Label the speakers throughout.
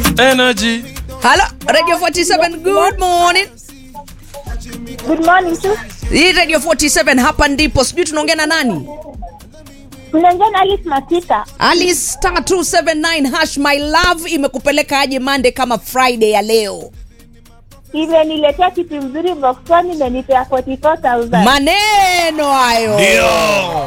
Speaker 1: energy.
Speaker 2: Halo, Radio 47, good morning.
Speaker 3: Good morning tu.
Speaker 2: Hii Radio 47 hapa ndipo, sijui tunaongea na nani?
Speaker 3: Tunaongea na Alice Masika.
Speaker 2: Ali star 279 hash my love imekupeleka aje Monday kama Friday ya leo?
Speaker 3: Imeniletea kitu mzuri box one imenipea 44000.
Speaker 2: Maneno hayo
Speaker 1: Ndio.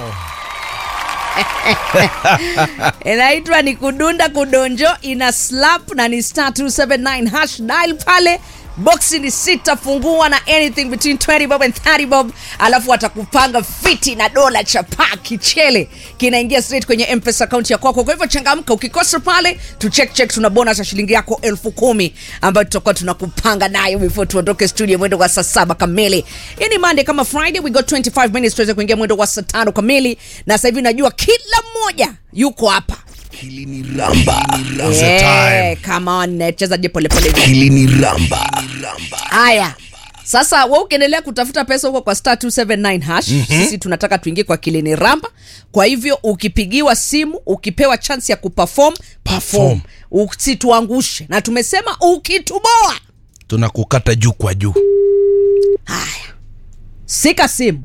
Speaker 2: inaitwa ni kudunda kudonjo, ina slap na ni star 279 hash dial pale boksi ni sita fungua na anything between 20 bob and 30 bob alafu watakupanga fiti na dola chapa kichele kinaingia straight kwenye mpesa akaunti ya kwako kwa hivyo changamka ukikosa pale tu check check tuna bonus ya shilingi yako elfu kumi ambayo tutakuwa tunakupanga nayo before tuondoke studio mwendo wa saa saba kamili hii ni monday kama friday we got 25 minutes tuweze kuingia mwendo wa saa tano kamili na sasa hivi najua kila mmoja yuko hapa
Speaker 4: Hili ni ramba.
Speaker 1: Now's the time.
Speaker 2: come on cheza je polepole hivi.
Speaker 4: Hili ni ramba.
Speaker 2: haya sasa we ukiendelea kutafuta pesa huko kwa star 279 hash mm-hmm. sisi tunataka tuingie kwa kilini ramba kwa hivyo ukipigiwa simu ukipewa chance ya kuperform perform usituangushe na tumesema ukituboa
Speaker 1: Tunakukata juu kwa juu.
Speaker 2: haya sika simu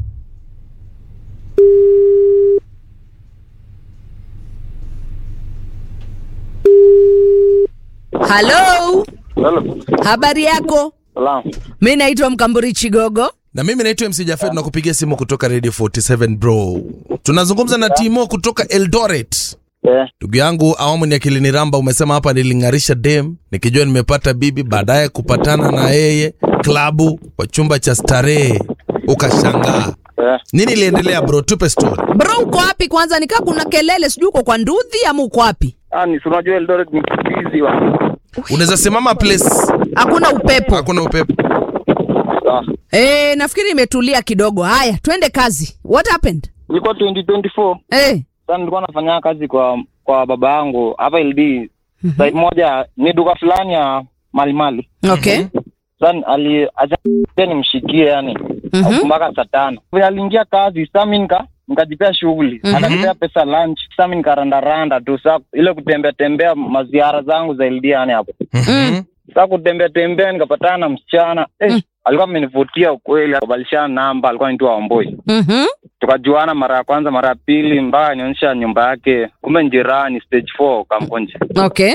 Speaker 2: halo
Speaker 5: Hello.
Speaker 2: habari yako
Speaker 5: Salam.
Speaker 2: mi naitwa mkamburi chigogo
Speaker 1: Na mimi naitwa MC Jafet na kupigia simu kutoka Radio 47 bro. Tunazungumza na Timo kutoka Eldoret.
Speaker 5: Eh,
Speaker 1: Ndugu yangu, awamu ni akili ni ramba. Umesema hapa niling'arisha dem nikijua nimepata bibi, baadaye kupatana na yeye klabu kwa chumba cha starehe, ukashangaa.
Speaker 5: eh.
Speaker 1: Nini iliendelea bro? Tupe story.
Speaker 2: bro uko wapi kwanza nikaa kuna kelele sijui uko kwa ndudhi ama uko wapi
Speaker 5: Ah, ni si unajua Eldoret ni busy wa.
Speaker 1: Unaweza simama place
Speaker 2: hakuna upepo
Speaker 1: hakuna upepo.
Speaker 5: Ah.
Speaker 2: e, nafikiri imetulia kidogo haya twende kazi what happened
Speaker 5: Nilikuwa 2024.
Speaker 2: e,
Speaker 5: Sasa nilikuwa nafanya kazi kwa kwa baba yangu hapa LD. Site moja ni duka fulani ya mali mali.
Speaker 2: okay
Speaker 5: Sasa ali acha nimshikie yani.
Speaker 2: Mhm.
Speaker 5: Mpaka saa tano. Vile aliingia kazi, sasa mimi nika nikajipea shughuli. Ananipea pesa lunch. Sasa mimi nikarandaranda tu sasa ile kutembea tembea maziara zangu za LD yani hapo.
Speaker 1: Mhm.
Speaker 5: Sasa kutembea tembea nikapatana na msichana eh, alikuwa amenivutia ukweli, akabadilishana namba, alikuwa anaitwa Wamboi.
Speaker 2: mm-hmm.
Speaker 5: Tukajuana mara ya kwanza, mara ya pili, mbaya nionyesha nyumba yake, kumbe ni jirani, stage 4 Kamkonje.
Speaker 2: okay